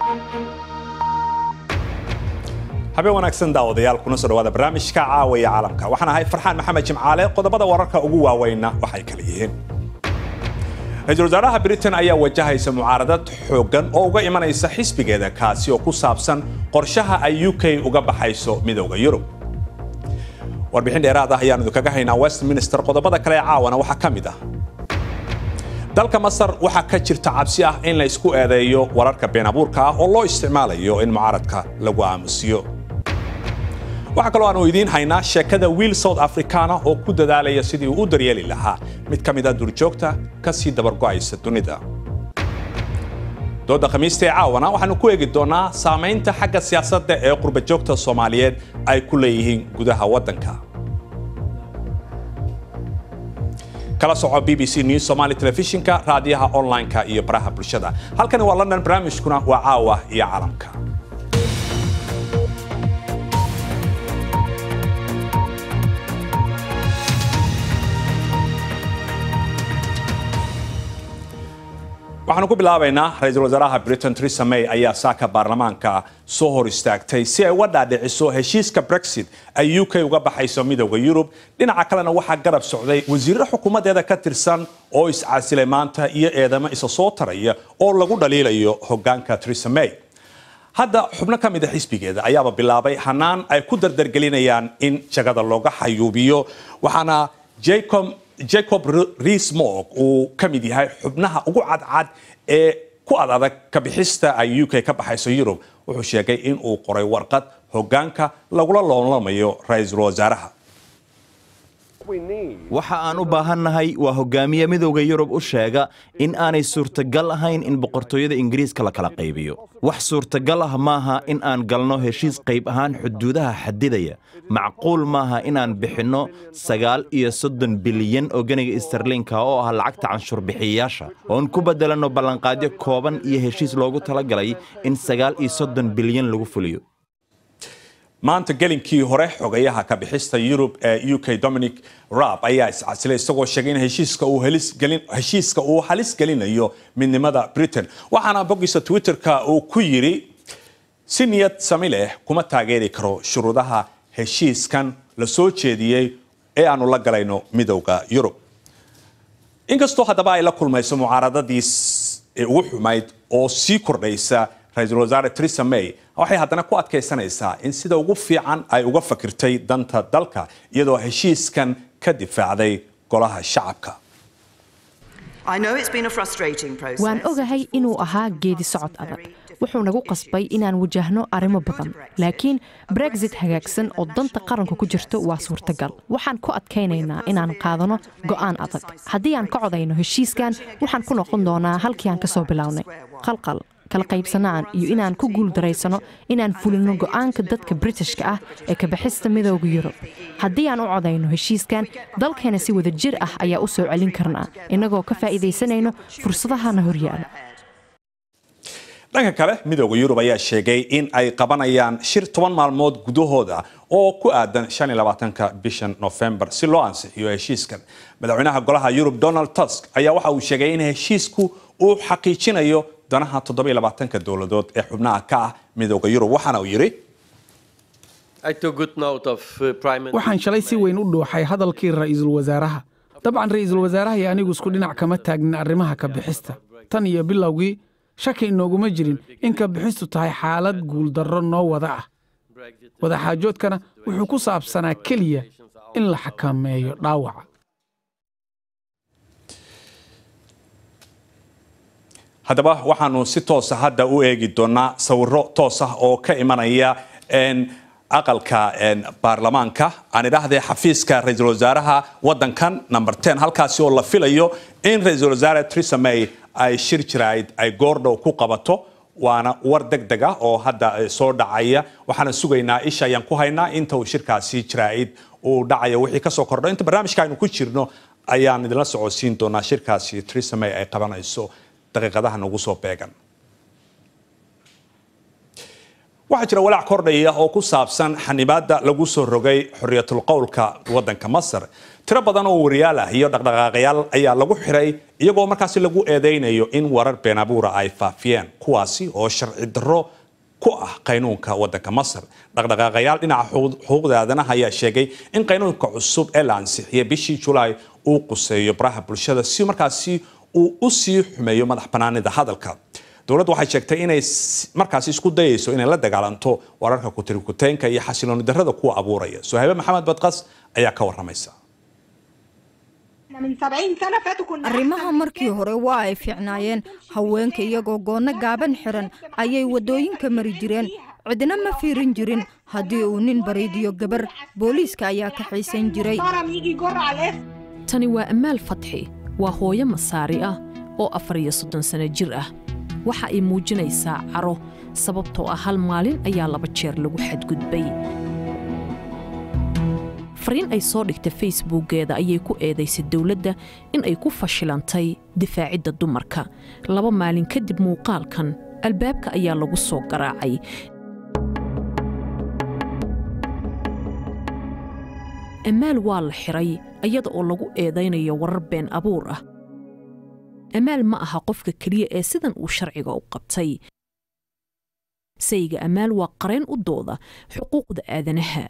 habeen wanaagsan daawadayaal kuna soo dhawaada barnaamijka caawaya caalamka waxaan ahay farxaan maxamed jimcaale qodobada wararka ugu waaweynna waxay kala yihiin ra-iisul wasaaraha britain ayaa wajahaysa mucaaradad xooggan oo uga imanaysa xisbigeeda kaasi oo ku saabsan qorshaha ay u k uga baxayso midowda yurub warbixin dheeraad ah ayaan idinkaga haynaa westminster qodobada kale ee caawana waxaa ka mid ah dalka masar waxaa ka jirta cabsi ah in la isku eedeeyo wararka been abuurka ah oo loo isticmaalayo in mucaaradka lagu aamusiyo waxaa kaloo aanu idiin haynaa sheekada wiil south africana oo ku dadaalaya sidii uu u daryeeli lahaa mid ka mid a duurjoogta ka sii dabargo'aysa dunida dooda khamiista ee caawana waxaanu ku eegi doonaa saamaynta xagga siyaasadda ee qurbajoogta soomaaliyeed ay ku leeyihiin gudaha waddanka kala soco b b c news somali telefishinka raadiyaha online-ka iyo baraha bulshada halkani waa london barnaamijkuna waa caawa iyo caalamka waxaanu ku bilaabaynaa ra-iisul wasaaraha britain theresa may ayaa saaka baarlamaanka soo hor istaagtay si ay uga dhaadhiciso heshiiska brexit ay u k uga baxayso midowda yurub dhinaca kalena waxaa garab socday wasiirro xukuumaddeeda ka tirsan oo iscasilay maanta iyo eedamo isa soo taraya oo lagu dhaliilayo hogaanka theresa may hadda xubno ka mid a xisbigeeda ayaaba bilaabay hanaan ay ku dardargelinayaan in jagada looga xayuubiyo waxaana jacob jacob reesmorg uu ka mid yahay xubnaha ugu cadcad ee ku ad adag kabixista ay u k ka baxayso yurub wuxuu sheegay in uu qoray warqad hogaanka lagula loolamayo ra-iisul wasaaraha waxa aan u baahannahay waa hogaamiye midowda yurub u sheega in aanay suurtagal ahayn in boqortooyada ingiriiska la kala qaybiyo wax suurtagal ah maaha in aan galno heshiis qayb ahaan xuduudaha xadidaya macquul maaha inaan bixinno sagaal iyo soddon bilyan oo ganiga istarliinka oo ah lacagta canshuurbixiyayaasha oon ku beddelanno ballanqaadyo kooban iyo heshiis loogu talagalay in sagaal iyo soddon bilyan lagu fuliyo maanta gelinkii hore xogayaha ka bixista yurub ee u k dominic rab ayaa iscasilay isagoo sheegay in heshiiska uu halis gelinayo midnimada britain waxaana boggiisa twitterka uu ku yidhi si niyad sami leh kuma taageeri karo shuruudaha heshiiskan la soo jeediyey ee aanu la galayno midowda yurub inkastoo haddaba ay la kulmayso mucaaradadii ugu xumayd oo sii kordhaysa ra-iisul wasaare theresa may waxay haddana ku adkaysanaysaa in sida ugu fiican ay uga fakirtay danta dalka iyadoo heshiiskan ka difaacday golaha shacabka waan ogahay inuu ahaa geedi socod adag wuxuu nagu qasbay inaan wajahno arrimo badan laakiin brexit hagaagsan oo danta qaranku ku jirto waa suurtagal waxaan ku adkaynaynaa inaan qaadano go'aan adag haddii aan ka codayno heshiiskan waxaan ku noqon doonaa halkii aan ka soo bilownay qalqal kala qaybsanaan iyo inaan ku guuldaraysano inaan fulino go'aanka dadka britishka ah ee kabaxista midowda yurub haddii aan u codayno heshiiskan dalkeena si wada jir ah ayaa u soo celin karnaa innagoo ka faa'iidaysanayno fursadahana horyaala dhanka kale midowda yurub ayaa sheegay in ay qabanayaan shir toban maalmood gudahooda oo ku aadan ka bishan nofembar si loo ansixiyo heshiiskan madaxweynaha golaha yurub donald tusk ayaa waxa uu sheegay in heshiisku uu xaqiijinayo danaha toddobaatanka dowladood ee xubnaha ka ah midowda yurub waxaana uu yidhi waxaan shalay si weyn u dhuuxay hadalkii ra'iisul wasaaraha dabcan ra'iisul wasaaraha iyo anigu isku dhinac kama taagnin arrimaha ka bixista tan iyo bilowgii shaki inooguma jirin in ka bixistu tahay xaalad guuldarro noo wada ah wadaxaajoodkana wuxuu ku saabsanaa keliya in la xakameeyo dhaawaca haddaba waxaanu si toosa hadda u eegi doonaa sawiro toos ah oo ka imanaya aqalka baarlamaanka aan idhaahdee xafiiska ra-iisul wasaaraha wadankan number ten halkaasi oo la filayo in ra-iisul wasaare theresa may ay shir jirayd ay goordhow ku qabato waana war deg deg ah oo hadda soo dhacaya waxaana sugaynaa isha ayaan ku haynaa inta uu shirkaasi jiraa'id uu dhacayo wixii kasoo kordho inta barnaamijka aynu ku jirno ayaan idinla socodsiin doonaa shirkaasi theresa may ay qabanayso daqiiqadaha nagu soo beegan waxaa jira walaac kordhaya oo ku saabsan xanibaadda lagu soo rogay xorriyatul qowlka waddanka masar tiro badan oo wariyaal ah iyo dhaqdhaqaaqayaal ayaa lagu xiray iyagoo markaasi lagu eedeynayo in warar been abuura ay faafiyeen kuwaasi oo sharci darro ku ah qaynuunka waddanka masar dhaqdhaqaaqayaal dhinaca xuquuqda aadanaha ayaa sheegay in qaynuunka cusub ee la ansixiyay bishii julaay uu quseeyo baraha bulshada si markaasi uu u sii xumeeyo madax banaanida hadalka dowladdu waxay sheegtay inay markaasi isku dayayso inay la dagaalanto wararka kutirikuteenka iyo xasilooni darrada kuwa abuuraya sohaybe maxamed badqas ayaa ka waramaysa arrimaha markii hore waa ay fiicnaayeen haweenka iyagoo goonno gaaban xiran ayay waddooyinka mari jireen cidna ma fiirin jirin haddii uu nin bariidiyo gabar booliiska ayaa ka xiisan jiray tani waa ammaal fatxi waa hooyo masaari ah oo afar iyo soddon sano jir ah waxa ay muujinaysaa caro sababtoo ah hal maalin ayaa laba jeer lagu xadgudbay fariin ay soo dhigtay facebookgeeda ayay ku eedaysay dowladda in ay ku fashilantay difaacidda dumarka laba maalin kadib muuqaalkan albaabka ayaa lagu soo garaacay amaal waa la xiray iyada oo lagu eedaynayo warar been abuur ah amaal ma aha qofka keliya ee sidan uu sharciga u qabtay sayga amaal waa qareen u dooda xuquuqda aadanaha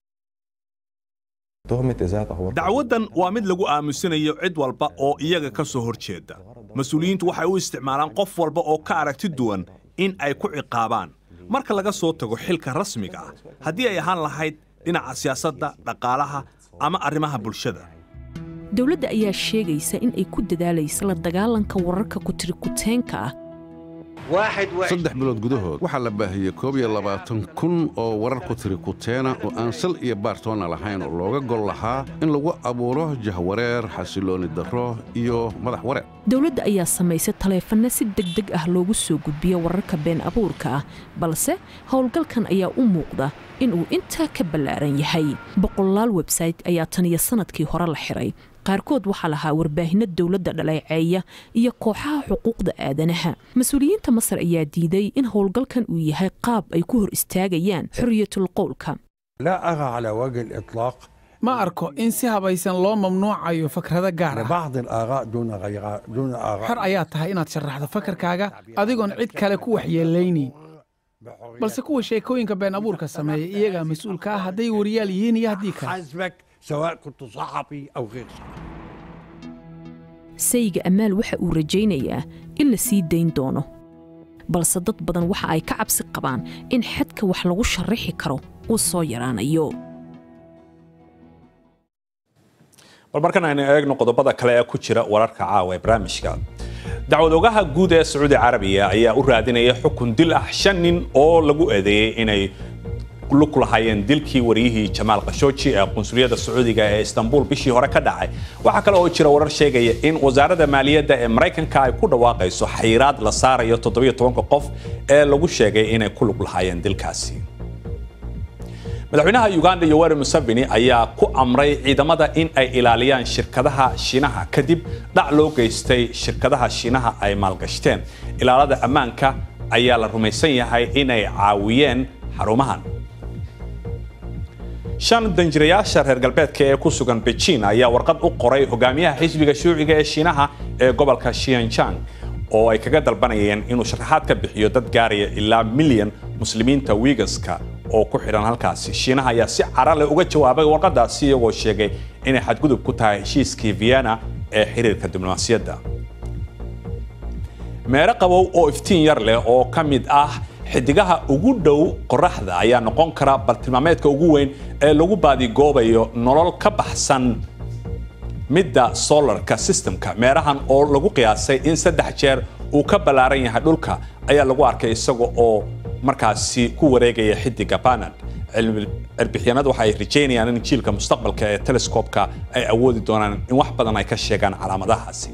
dacwaddan waa mid lagu aamusinayo cid walba oo iyaga ka soo hor jeeda mas-uuliyiintu waxay u isticmaalaan qof walba oo ka aragti duwan in ay ku ciqaabaan marka laga soo tago xilka rasmiga ah haddii ay ahaan lahayd dhinaca siyaasadda dhaqaalaha ama arrimaha bulshada dowladda ayaa sheegaysa in ay ku dadaalaysa la dagaalanka wararka kutirikuteenka ah saddex bilood gudahood waxaa la baahiyey koob iyo labaatan kun oo warar ku tiri kuteena oo aan sal iyo baartoona lahayn oo looga gol lahaa in lagu abuuro jahwareer xasilooni darro iyo madax wareer dowladda ayaa samaysay taleefanno si deg deg ah loogu soo gudbiyo wararka been abuurka ah balse howlgalkan ayaa u muuqda inuu intaa ka ballaaran yahay boqolaal websayte ayaa tan iyo sannadkii hore la xiray qaarkood waxaa lahaa warbaahinno dowladda dhaleeceeya iyo kooxaha xuquuqda aadanaha mas-uuliyiinta masar ayaa diiday in howlgalkan uu yahay qaab ay ku hor istaagayaan xorriyatul qowlka ma arko in si habaysan loo mamnuucayo fakrado gaar ah xor ayaa tahay inaad sharaxdo fakarkaaga adigoon cid kale ku waxyeelaynayn balse kuwa sheekooyinka been abuurka sameeya iyagaa mas-uulka ah hadday wariyaal yihiin iyo haddii kale sayga amaal waxa uu rajaynayaa in la sii dayn doono balse dad badan waxa ay ka cabsi qabaan in xadka wax lagu sharaxi karo uu soo yaraanayo bal markan aynu eegno qodobada kale ee ku jira wararka caawa ee barnaamijka dacwadoogaha guud ee sacuudi carabiya ayaa u raadinaya xukun dil ah shan nin oo lagu eedeeyey inay lug lahaayeen dilkii wariyihii jamaal khashooji ee qunsuliyadda sacuudiga ee istanbul bishii hore ka dhacay waxaa kale oo jira warar sheegaya in wasaaradda maaliyadda ee maraykanka ay ku dhawaaqayso xayiraad la saarayo qof ee lagu sheegay inay ku lug lahaayeen dilkaasi madaxweynaha uganda yoweri museveni ayaa ku amray ciidamada in ay ilaaliyaan shirkadaha shiinaha kadib dhac loo geystay shirkadaha shiinaha ay maalgashteen ilaalada ammaanka ayaa la rumaysan yahay inay caawiyeen xarumahan shan danjirayaasha reer galbeedka ee ku sugan beijing ayaa warqad u qoray hogaamiyaha xisbiga shuuciga ee shiinaha ee gobolka shianjang oo ay kaga dalbanayeen inuu sharaxaad ka bixiyo dad gaaraya ilaa milyan muslimiinta wigaska oo ku xidhan halkaasi shiinaha ayaa si carale uga jawaabay warqadaasi iyagoo sheegay inay xadgudub ku tahay heshiiskii vienna ee xiriirka diblomaasiyadda meero qabow oo iftiin yar leh oo ka mid ah xidigaha ugu dhow qoraxda ayaa noqon kara bartilmaameedka ugu weyn ee lagu baadigoobayo nolol ka baxsan midda solarka systemka meerahan oo lagu qiyaasay in saddex jeer uu ka ballaaran yahay dhulka ayaa lagu arkay isaga oo markaasi ku wareegaya xidiga banad cirbixyanadu waxa ay rajaynayaan in jiilka mustaqbalka ee telescoobka ay awoodi doonaan in wax badan ay ka sheegaan calaamadahaasi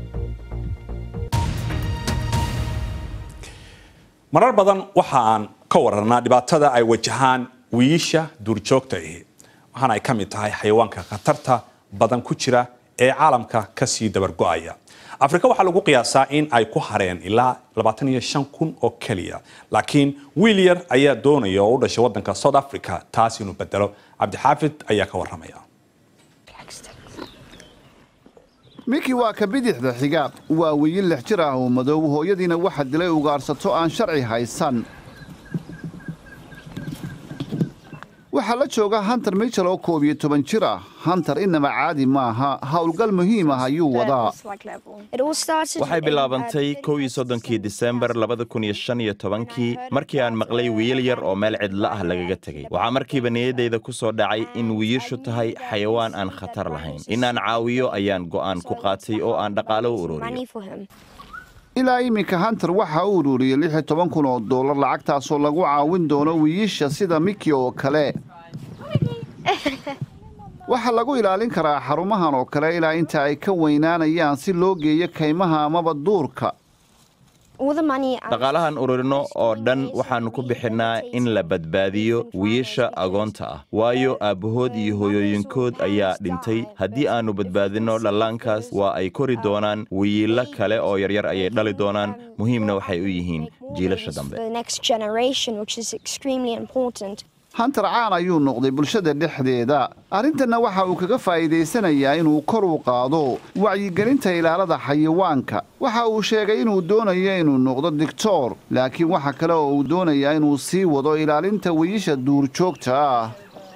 marar badan waxa aan ka wararnaa dhibaatada ay wajahaan wiiisha duurjoogta ahi waxaana ay ka mid tahay xayawaanka khatarta badan ku jira ee caalamka ka sii dabargo'aya afrika waxaa lagu qiyaasaa in ay ku hareen ilaa kun oo keliya laakiin wiil yar ayaa doonaya oo u dhashay wadanka south africa taas inuu bedelo cabdixaafid ayaa ka waramaya miki waa ka bidixda xiga waa wiil lix jir ah oo madow hooyadiina waxa dilay ugaarsato aan sharci haysan waxaa la jooga hantar michel oo koob iyo toban jir ah hantar inaba caadi maaha howlgal muhiim ah ayuu wadaa waxay bilaabantay kow iyo soddonkii disembar labada kun iyo shan iyo tobankii markii aan maqlay wiil yar oo meel cidlo ah lagaga tegey waxaa markiiba niyaddayda ku soo dhacay in wiilashu tahay xayawaan aan khatar lahayn inaan caawiyo ayaan go'aan ku qaatay oo aan dhaqaalo u ururiyo ilaa iminka hantar waxa uu ururiyey lix iyo toban kun oo dollar lacagtaasoo lagu caawin doono wiiisha sida miki oo kale waxaa lagu ilaalin karaa xarumahan oo kale ilaa inta ay ka weynaanayaan si loo geeyo kaymaha amaba duurka dhaqaalahan ururino oo dhan waxaannu ku bixinnaa in la badbaadiyo wiilasha agoonta ah waayo aabbahood iyo hooyooyinkood ayaa dhintay haddii aannu badbaadinno dhallaankaas waa ay kori doonaan wiilo kale oo yaryar ayay dhali doonaan muhiimna waxay u yihiin jiilasha dambe hantar caan ayuu noqday bulshada dhexdeeda arrintanna waxa uu kaga faa'iidaysanayaa inuu kor u qaado wacyigelinta ilaalada xayawaanka waxa uu sheegay inuu doonayo inuu noqdo digtoor laakiin waxa kale oo uu doonayaa inuu sii wado ilaalinta wiyisha duurjoogta ah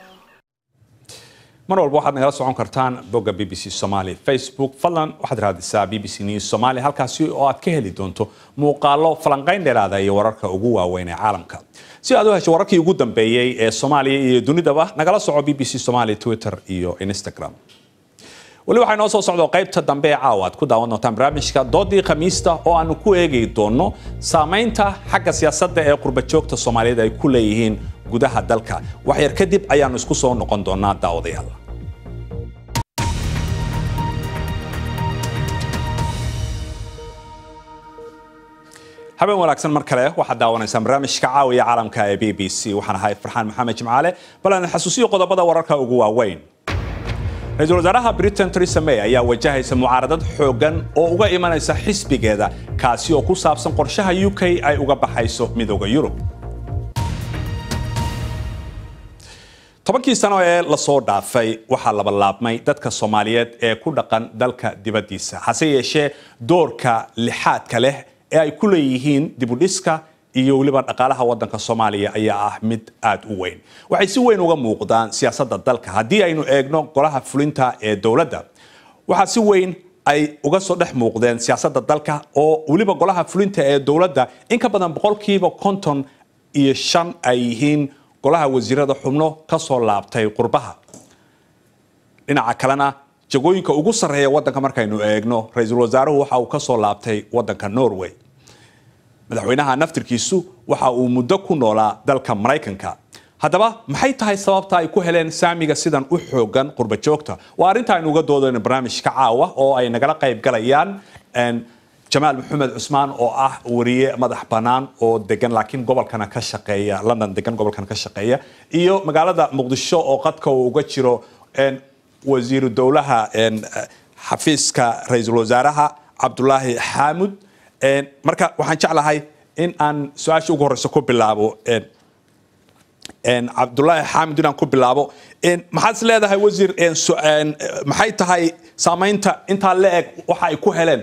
mar walba waxaad nagala socon kartaan bogga b b c somaali facebook fadlan waxaad raadisaa b b c news somaali halkaasi oo aad ka heli doonto muuqaallo falanqayn dheeraada iyo wararka ugu waaweyn ee caalamka si aad u hesho wararkii ugu dambeeyey ee soomaaliya iyo dunidaba nagala soco b b c somaali twitter iyo instagram weli waxaa inoo soo socdo qaybta dambe ee caawa aad ku daawan doontaan barnaamijka doodii khamiista oo aanu ku eegi doono saamaynta xagga siyaasadda ee qurbajoogta soomaaliyeed ay ku leeyihiin gudaha dalka waxyar kadib ayaanu isku soo noqon doonaa daawadayaal habeen wanaagsan mar kale waxaad daawanaysaan barnaamijka caawiya caalamka ee b b c waxaan ahay farxaan maxamed jimcaale bal aan xasuusiyo qodobada wararka ugu waaweyn ra-iisul wasaaraha britain theresa may ayaa wajahaysa mucaaradad xooggan oo uga imanaysa xisbigeeda kaasi oo ku saabsan qorshaha u k ay uga baxayso midooda yurub tobankii sano ee lasoo dhaafay waxaa labalaabmay dadka soomaaliyeed ee ku dhaqan dalka dibaddiisa hase yeeshee doorka lixaadka leh ee ay ku leeyihiin dibudhiska iyo weliba dhaqaalaha wadanka soomaaliya ayaa ah mid aad u weyn waxay si weyn uga muuqdaan siyaasadda dalka haddii aynu eegno golaha fulinta ee dowladda waxaa si weyn ay uga soo dhex muuqdeen siyaasadda dalka oo weliba golaha fulinta ee dowladda in ka badan boqolkiiba konton iyo shan ay yihiin golaha wasiirada xubno ka soo laabtay qurbaha dhinaca kalena jagooyinka ugu sarreeya wadanka markaynu eegno ra-iisul wasaaruhu waxa uu ka soo laabtay wadanka norway madaxweynaha naftirkiisu waxa uu muddo ku noolaa dalka maraykanka haddaba maxay tahay sababta ay ku heleen saamiga sidan u xoogan qurbajoogta waa arrinta aynu uga doodayno barnaamijka caawa oo ay nagala qayb galayaan jamaal maxamed cusmaan oo ah wariye madax bannaan oo degan laakiin gobolkana ka shaqeeya london degan gobolkana ka shaqeeya iyo magaalada muqdisho oo qadka uu uga jiro wasiiru dowlaha xafiiska ra-iisul wasaaraha cabdulaahi xaamud marka waxaan jeclahay in aan su-aasha ugu horeysa ku bilaabo cabdulaahi xaamud inaan ku bilaabo maxaad is leedahay wasiir maxay tahay saamaynta intaa la eg waxa ay ku heleen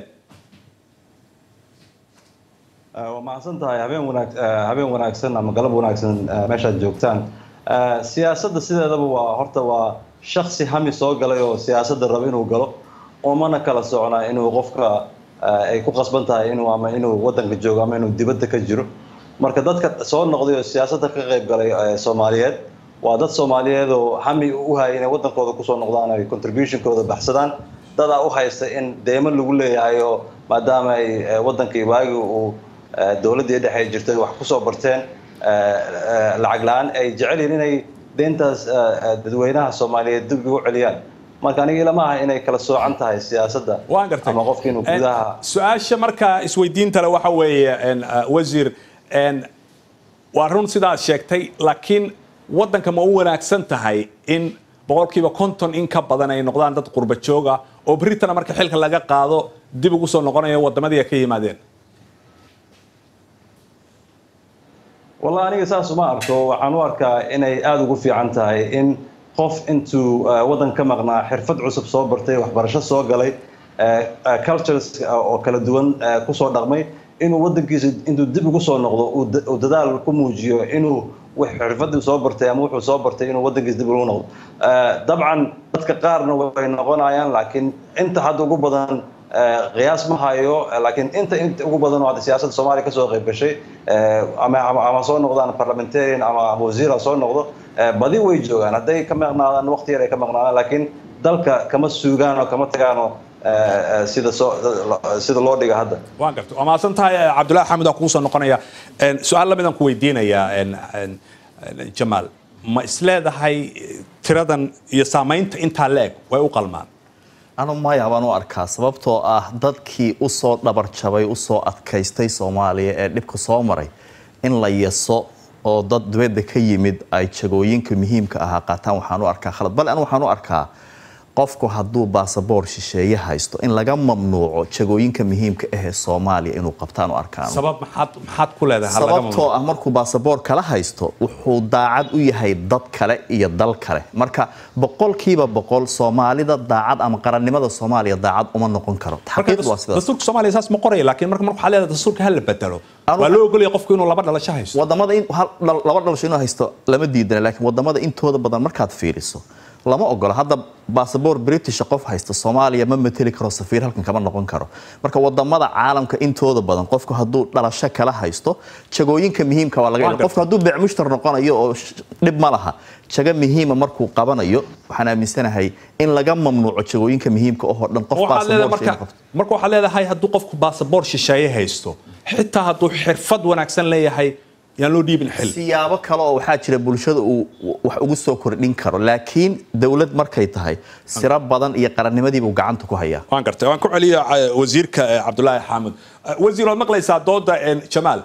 waa mahadsan tahay habeen wanaag habeen wanaagsan ama galab wanaagsan meeshaad joogtaan siyaasadda sideedaba waa horta waa shaksi hami soo galay oo siyaasadda raba inuu galo umana kala socnaa inuu qofka ay ku qasban tahay inuu ama inuu wadanka joogo ama inuu dibadda ka jiro marka dadka soo noqday oo siyaasadda ka qayb galay soomaaliyeed waa dad soomaaliyeed oo hami u hayay inay wadankooda kusoo noqdaan ay contributionkooda baxsadaan dadaa u haysta in deymo lagu leeyahay oo maadaama ay wadankii waagi uu dowladdii dhexe ay jirtay wax kusoo barteen lacag la-aan ay jecel yihiin inay deyntaas dadweynaha soomaaliyeed dib ugu celiyaan marka aniga ilama aha inay kala soocan tahay siyaasadda waan gartay ama qofka inuu gudaha su-aasha marka isweydiinta le waxa weeye wasiir waa run sidaad sheegtay laakiin waddanka ma u wanaagsan tahay in boqolkiiba konton in ka badan ay noqdaan dad qurba jooga oo britana marka xilka laga qaado dib ugu soo noqonaya wadamadii ay ka yimaadeen wallahi aniga saas uma arko waxaan u arkaa inay aada ugu fiican tahay in qof intuu waddan ka maqnaa xirfad cusub soo bartay waxbarasho soo galay cultures oo kala duwan kusoo dhaqmay inuu waddankiisa intuu dib ugu soo noqdo uu dadaal ku muujiyo inuu xirfadii soo bartay ama wuxuu soo bartay inuu waddankiisa dib ugu noqdo dabcan dadka qaarna way noqonayaan laakiin inta hadda ugu badan qiyaas ma hayo laakiin inta inta ugu badan oo hadda siyaasadda soomaaliya kasoo qayb gashay ama ama soo noqdaan parliamentarian ama wasiira soo noqdo badi way joogaan hadday ka maqnaadaan waqti yar ay ka maqnaadaan laakiin dalka kama suugaan oo kama tagaano sida soo sida loo dhiga hadda waan garta waa mahadsan tahay cabdullahi xamed aan kugu soo noqonaya su-aal lamid aan ku weydiinayaa jamaal ma isleedahay tiradan iyo saamaynta intaa la-eg way u qalmaan anu maya baan u arkaa sababtoo ah dadkii usoo dhabar jabay usoo adkaystay soomaaliya ee dhibka soo maray in la yaso oo dad dibadda ka yimid ay jagooyinka muhiimka ahaa qaataan waxaan u arkaa khalad bale anu waxaan u arkaa qofku hadduu baasaboor shisheeye haysto in laga mamnuuco jagooyinka muhiimka ahee soomaaliya inuu qabtaan u arkaan sabab maxaad maxaad ku leedahay sababtoo ah markuu baasaboor kala haysto wuxuu daacad u yahay dad kale iyo dal kale marka boqolkiiba boqol soomaalida daacad ama qarannimada soomaaliya daacad uma noqon karo xaqiiqdu waa sidaas dastuurka soomaaliya saas ma qoraya laakiin marka marka waxaa leedahay dastuurka ha la bedelo waa loo ogolaya qofku inuu laba dhalasho haysto wadamada in laba dhalasho inuu haysto lama diidana laakiin wadamada intooda badan markaad fiiriso lama ogola hadda basaboor british qof haysta soomaaliya ma mateli karo safiir halkan kama noqon karo marka wadamada caalamka intooda badan qofku hadduu dhalasho kala haysto jagooyinka muhiimka waa laga qofku hadduu beecmushtar noqonayo oo dhib ma laha jago muhiima markuu qabanayo waxaan aaminsanahay in laga mamnuuco jagooyinka muhiimka oo dhan qof marka waxaad leedahay hadduu qofku basaboor shisheeye haysto xitaa hadduu xirfad wanaagsan leeyahay yaan loo dhiibin xil siyaabo kale oo waxaa jira bulshada uu wax ugu soo kordhin karo laakiin dowlad markay tahay siro badan iyo qarannimadiibuu gacanta ku hayaa waan gartay waan ku celiya wasiirka cabdulaahi xaamud wasiir waad maqlaysaa dooda jamaal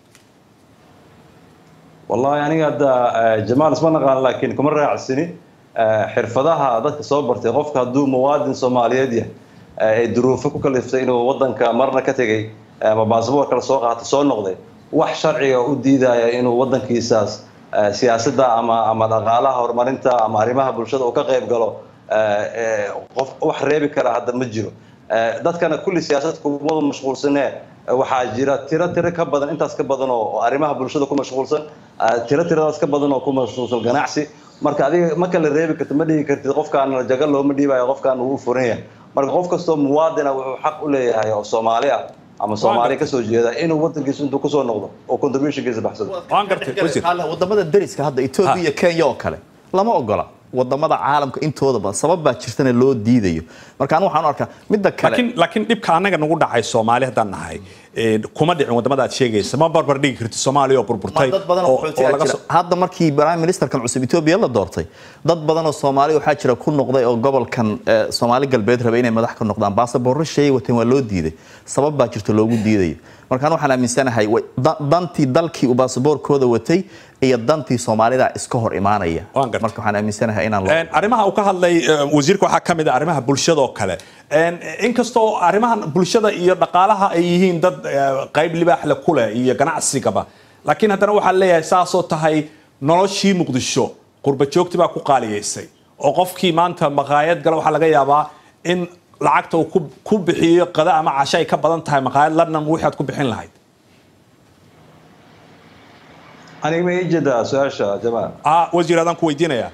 wallahi aniga hadda jamaal isma naqaan laakiin kuma raacsini xirfadaha dadka soo bartay qofka hadduu muwaadin soomaaliyeed yahay ay duruufo ku kaliftay inuu wadanka marna ka tegay ama baasaboor kale soo qaatay soo noqday wax sharciga u diidaya inuu wadankiisaas siyaasadda ama ama dhaqaalaha horumarinta ama arrimaha bulshada uu ka qayb galo qof wax reebi kara hadda ma jiro dadkana kulli siyaasad kumadu mashquulsanee waxaa jira tiro tiro ka badan intaas ka badan oo arrimaha bulshada ku mashquulsan tiro tiradaas ka badan oo ku mashquulsan ganacsi marka adiga ma kala reebi kartid ma dhihi kartid qofkaan jaga looma dhiibayo qofkaan uu furan yahay marka qof kastoo muwaadina wuxuu xaq u leeyahay oo soomaali ah ama soomaaliya kasoo jeeda inuu wadankiisa intuu kusoo noqdo oo contributionkiisa baxsado waan gartay wadamada dariska hadda etoobiya iyo kenya oo kale lama ogola wadamada caalamka intooda badan sabab baa jirtana loo diidayo marka anu waxaan u arkaa midda kale laakiin laakiin dhibka annaga nagu dhacay soomaali haddaan nahay kuma dhicin wadamada aad sheegaysa ma barbar dhigi kartid soomaaliya oo burburtay dad badan oo jira hadda markii prime ministerkan cusub etoobiya la doortay dad badan oo soomaali waxaa jira ku noqday oo gobolkan soomaali galbeed rabay inay madax ka noqdaan baasaboorro sheey wateen waa loo diiday sabab baa jirta loogu diidayo markaan waxaan aaminsanahay dantii dalkii uu baasaboorkooda watay iyo dantii soomaalida iska hor imaanaya marka waxaan aaminsanahay inaan arrimaha uu ka hadlay wasiirka waxaa ka mid ah arrimaha bulshada oo kale inkastoo arrimahan bulshada iyo dhaqaalaha ay yihiin dad qayb libaaxle ku leh iyo ganacsigaba laakiin haddana waxaa leeyahay saasoo tahay noloshii muqdisho qurba joogti baa ku qaaliyaysay oo qofkii maanta maqaayad gala waxaa laga yaabaa in lacagta uu ku bixiyo qada ama casho ay ka badan tahay maqaayad london wixii aad ku bixin lahayd aniga ma ii jeedaa su-aasha jamaal wasiir adaan ku weydiinayaa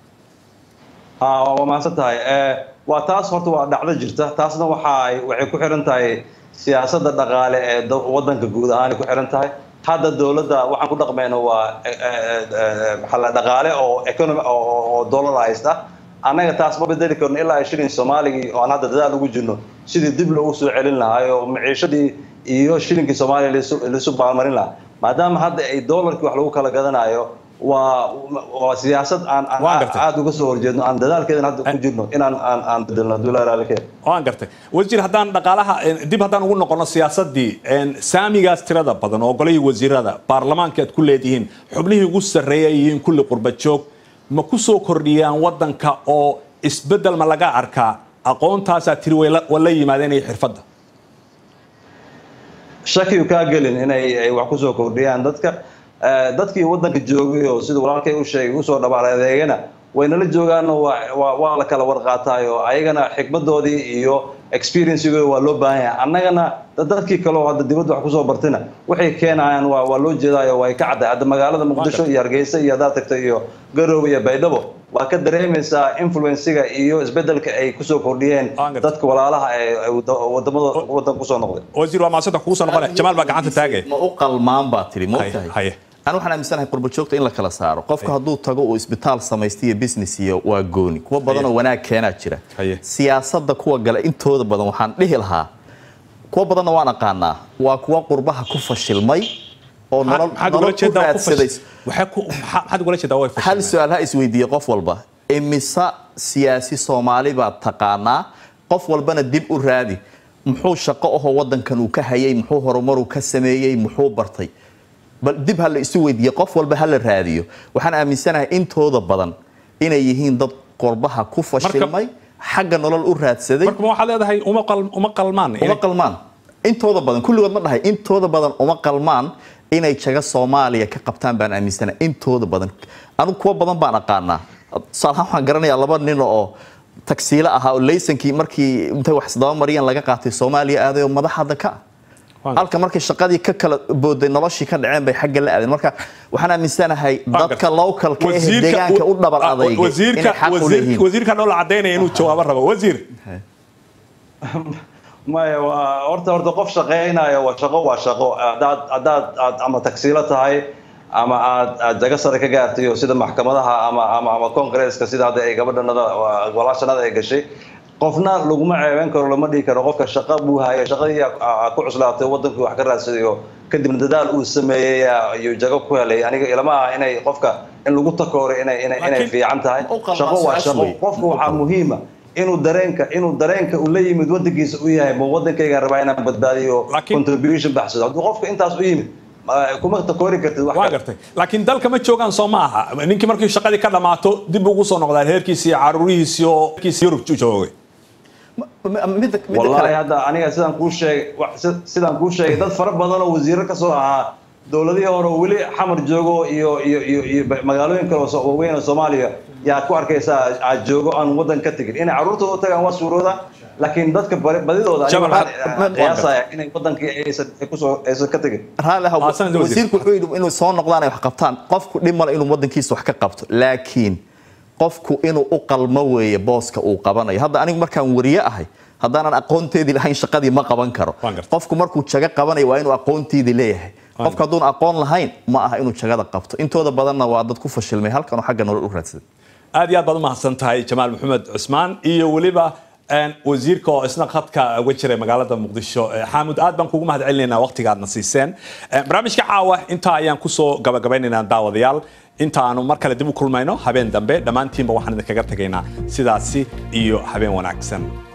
waa mahadsan tahay waa taas horta waa dhacdo jirta taasna waxay waxay ku xiran tahay siyaasadda dhaqaale ee wadanka guud ahaan ku xiran tahay hadda dowladda waxaan ku dhaqmayno waa dhaqaale oo economy oo dollar haysta annaga taas ma bedeli karno ilaa ay shilin soomaaligii oo aan hadda dadaal ugu jirno sidii dib loogu soo celin lahaa oo maciishadii iyo shilinkii soomaaliya laisu baalmarin lahaa maadaama hadda ay dollarkii wax lagu kala gadanayo waa waa siyaasad aan aada uga soo horjeedno aan dadaalkeedan hadda ku jirno inaan aan aan bedelno dularaalkeed waan gartay wasiir haddaan dhaqaalaha dib haddaan ugu noqono siyaasadii saamigaas tirada badan oo golihii wasiirada baarlamaanka aad ku leedihiin xubnihii ugu sarreeya yihiin kulli qurba joog ma ku soo kordhiyaan wadanka oo isbedel ma laga arkaa aqoontaasaa tiri way la- waa la yimaadeen iyo xirfadda shakiyu kaa gelin inay ay wax kusoo kordhiyaan dadka Eh, dadkii wadanka joogay oo sida walaalkay u sheegay usoo dhabaal adeegana waynala joogaan oo waa- waa waa la kala warqaataayo ayagana xikmadoodii iyo experiencegooda waa loo baahan yahay annagana dad- dadkii kale oo hadda dibadda wax kusoo bartina waxay keenayaan waa waa loo jeedaayo way ka cadday hadda magaalada muqdisho iyo hargeysa iyo haddaad tagto iyo garoowe iyo baydhabo waa ka dareemaysaa influensiga iyo isbedelka ay kusoo kordhiyeen dadka walaalaha ee ee wada- wadamada wadanka kusoo noqday wasiir waa maasanta kugu soo noqonaya jamaal baa gacanta taagaya ma u qalmaan baa tiri ma Haye, ogtahay haye. anu waxaan aaminsanahay qurba joogta in la kala saaro qofka hadduu tago uu isbitaal samaysto iyo business iyo waa gooni kuwa badan oo wanaag keenaa jira Haye. siyaasadda kuwa gale intooda badan waxaan dhihi lahaa kuwa badanna waan aqaanaa waa kuwa qurbaha ku fashilmay oo nolol maxaad nolol ugala u jeedaa ku raadsaday fash- waxaa ku- maxaa- maxaad ugala jeedaa way hal fashilmeen su-aal ha isweydiiye qof walba imise siyaasi soomaali baad taqaanaa qof walbana dib u raadi muxuu shaqo ahoo wadankan uu ka hayay muxuu horumaruu ka sameeyey muxuu bartay bal dib ha la isu weydiiye qof walba ha la raadiyo waxaan aaminsanahay intooda badan inay yihiin dad qurbaha ku fashilmay xagga nolol u raadsaday marka ma waxaad leedahay uma qal- uma qalmaan uma qalmaan intooda badan kulligood ma dhahay intooda badan uma qalmaan inay jaga soomaaliya ka qabtaan baan aaminsanahay intooda badan anigu kuwa badan baan aqaanaa tusaalahaan waxaan garanayaa laba nin oo tagsiilo ahaa oo laysankii markii intay wax isdaba mariyeen laga qaatay soomaaliya aaday oo madax hadda ka ah halka markay shaqadii ka kala booday noloshii ka dhaceen bay xagga la aadeen marka waxaan aaminsanahay dadka localka ee deegaanka u dhabar adayga inay wasiirka xaq u wasiir- leeyihiin wasiirka dhoola cadaynaya inuu jawaabo rabo wasiir maya waa horta horta qof shaqaynayo waa shaqo waa shaqo haddaad haddaad aad ama tagsiilo tahay ama aad aad jago sare ka gaartay oo sida maxkamadaha ama ama ama congresska sida hadda ay gabadhanada walaashanada ay gashay qofna laguma ceebeen karo lama dhihi karo qofka shaqo buu haya shaqadii aa- aa ku cuslaatay wadankii wax ka raadsaday oo kadibna dadaal uu sameeyey aa- iyo jago ku helay aniga ilama aha inay qofka in lagu takooray inay inay inay Laakiin- fiican tahay Ma u qalmaa shaqo waa su-aasha shaqo wey. qofka waxaa muhiima inuu dareenka inuu dareenka uu la yimid wadankiisa u yahay ma wadankayga rabaa inaan badbaadiyo Laakiin- contribution baxsado hadduu qofka intaas u yimid ma- kuma takoori kartid wax waa kale. gartay laakiin dalka ma joogaan soo ma aha ninkii markii shaqadii ka dhammaato dib ugu soo noqdaa reerkiisii iyo caruurihiisii oo reerkiisii yurub joogay midda midda wallahi kale hadda aniga sidaan kuu sheegay wa- si- sidaan kuu sheegay dad fara badan oo wasiiro ka soo ahaa dowladihii hore oo weli xamar joogo iyo iyo iyo iyo ba- magaalooyin kale oo so- waaweyn oo soomaaliya yaa ku arkaysaa aad joogo aan wadan ka tegin inay carruurtooda u tagaan waa suurooda laakiin dadka bari- badidooda aniga Jamal, waxaan ma- ma- qiyaasaya inay wadankii aysan ay kusoo aysan ka tegin raalli ha Ah, sanad wasiir. wasiirku wuxuu yidhi inuu soo noqdaan ay wax qabtaan qofku dhib male inuu wadankiisa wax ka qabto laakiin qofku inuu u qalmo weeye booska uu qabanayo hadda anigu markaan wariye ahay haddaanan aqoonteedii lahayn shaqadii ma qaban karo Waan gartay. qofku markuu jago qabanayo waa inuu aqoonteedii leeyahay qofku hadduun aqoon lahayn ma aha inuu jagada qabto intooda badanna waa dad ku fashilmay halkan oo xagga nolol u raadsaday aad iyo aad baad u mahadsan tahay jamaal maxamed cusmaan iyo weliba een, wasiirka oo isna khadka uga jiray magaalada muqdisho Eh, xaamud aad baan kugu mahad celinaynaa waqtiga aadna siiseen Eh, barnaamijka caawa intaa ayaan kusoo gabagabaynaynaa daawadayaal inta aanu mar kale dib u kulmayno habeen dambe dhammaantiinba waxaan idinkaga tegaynaa sidaasi iyo habeen wanaagsan